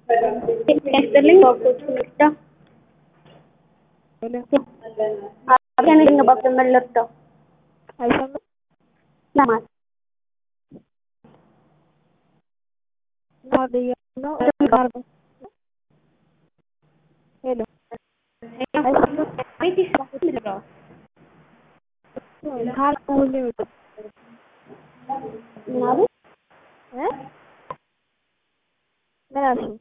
ያስጥልኝ ባቦች ልርዳ አብያነኝ ባብዘመን ልርዳው አይሰማም ለማለት ማደያ ነው ሄሎ ቤት ይስራል ልርዳው ካርድ ሁሉ ይወጣ ምናሉ እ ምን አልሽኝ?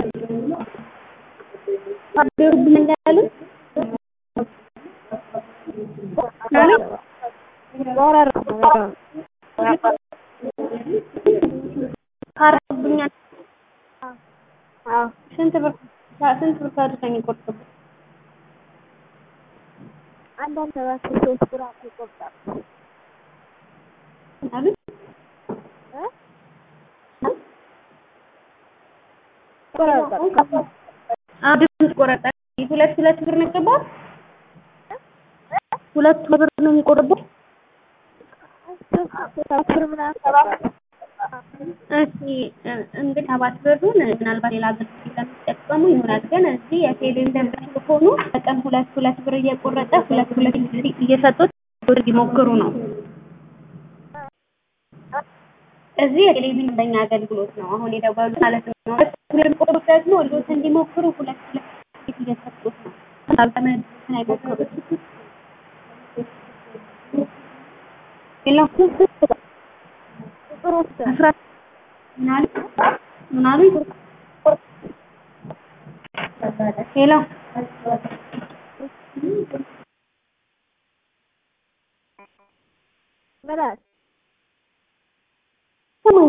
አብሩብኝ እንዳሉ ማለት ወረር ነው በጣም ካርብኛል አዎ ስንት ብር ስንት ብር ካድርገኝ ቆርጥብ አንዳንድ ሰባት ሶስት ብር ይቆርጣል ምናሉ እ ይቆራርጣል አብሩን ቆረጠ ሁለት ሁለት ብር ነው የገባው ሁለት ብር ነው የሚቆርበው ሰባት ብር ምናምን ይቆርጣል እሺ እንግዲህ ሰባት ብሩን ምናልባት ሌላ ብር ስለሚጠቀሙ ይሆናል። ግን እዚህ የቴሌን ደንበኛ ከሆኑ በቀን ሁለት ሁለት ብር እየቆረጠ ሁለት ሁለት ብር እየሰጡት ብር ይሞክሩ ነው። እዚህ የቴሌቪዥን ደንበኛ አገልግሎት ነው አሁን የደወሉት ማለት ነው። ሁለት ብር የሚቆርጡት ደግሞ ልጆች እንዲሞክሩ ሁለት ሁለት ብር እየሰጡት ነው። አልተመለሱትን አይሞክሩት። ሌላ ቁጥር ውስጥ አስራ ምናሉ ምናሉ ሄሎ ምን አልሽ? ስሙኝ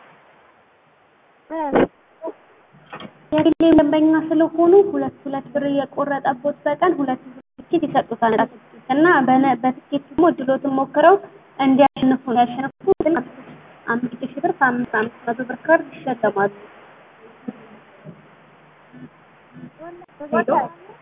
ምን አልሽ? የቴሌ ደንበኛ ስለሆኑ ሁለት ሁለት ብር እየቆረጠቦት በቀን ሁለት ትኬት ይሰጡታል እና በነ- በትኬት ደግሞ እድሎትን ሞክረው እንዲያሸንፉ ያሸንፉ አምስት ሺህ ብር ከአምስት አምስት መቶ ብር ካርድ ይሸለማሉ። ሄሎ